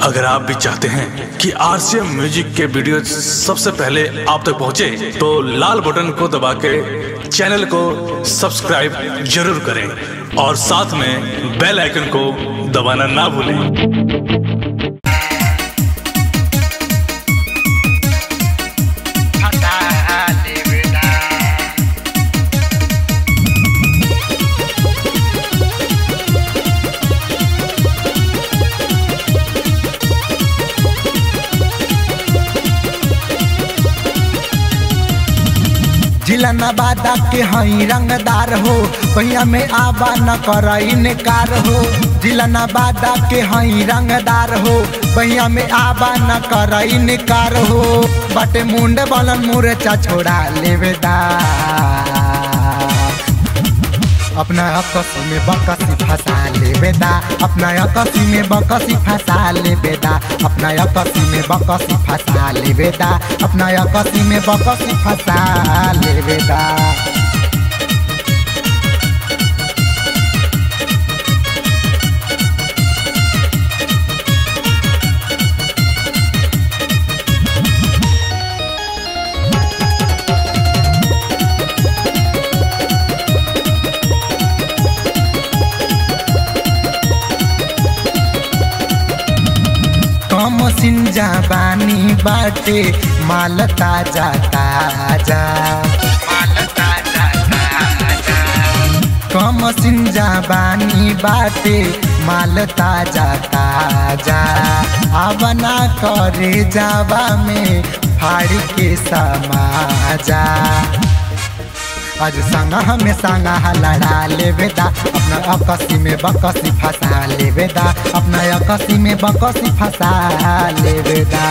अगर आप भी चाहते हैं कि आरसीएम म्यूजिक के वीडियो सबसे पहले आप तक पहुंचे, तो लाल बटन को दबा के चैनल को सब्सक्राइब जरूर करें और साथ में बेल आइकन को दबाना ना भूलें जिला नवादा के हई रंगदार हो पहिया में आबा न कर इनकार हो जिला नवादा के हई रंगदार हो पहिया में आबा न कर इनकार हो बटे मुंड बलन मुरचा छोड़ा लेवेदा अपना अकसी में बकसी फंसा ले बेदा अपना अकसी में बकसी फंसा ले बेदा अपना अकसी में बकसी फंसा ले बेदा अपना अकसी में बकसी फंसा ले बेदा कम सिंजा बानी बाटे माल ताजा ताजा माल ताजा ताजा कम सिंजा बानी बाटे माल ताजा ताजा आवना करे जावा में फाड़ के समाजा आज संगा हमें संगा लड़ा ले बेदा अपना अकसी में बकसी फंसा ले बेदा अपना अकसी में बकसी फंसा ले बेदा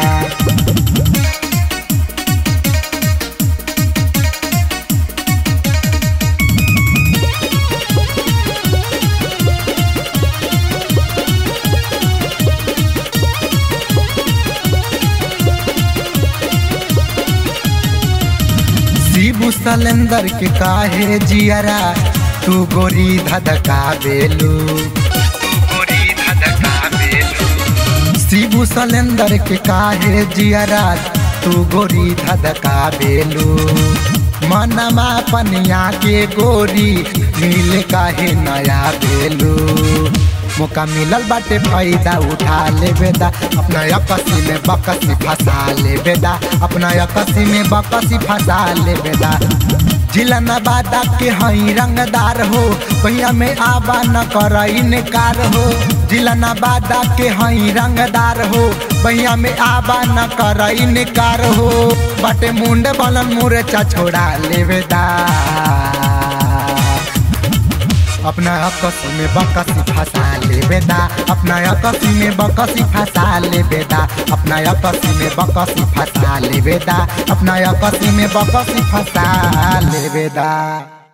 शिबू सलेंदर के काहे जियरा तू गोरी धधका बेलू शिबू सलेंदर के काहे जियरा तू गोरी धधका बेलू मनमा पनिया के गोरी मिल काहे नया बेलू मौका मिलल बाटे फायदा उठा ले बेदा अपना अकसी में बकसी फंसा ले बेदा अपना अकसी में बकसी फंसा ले बेदा जिला नवादा के हई रंगदार हो पहिया में आबा न कर इनकार हो जिला नवादा के हई रंगदार हो पहिया में आबा न कर इनकार हो बाटे मुंड बलन मुरचा छोड़ा ले बेदा अपना अकसी में बकसी फंसा ले बेदा अपना अकसी में बकसी फंसा ले बेदा अपना अकसी में बकसी फंसा ले बेदा अपना अकसी में बकसी फंसा ले बेदा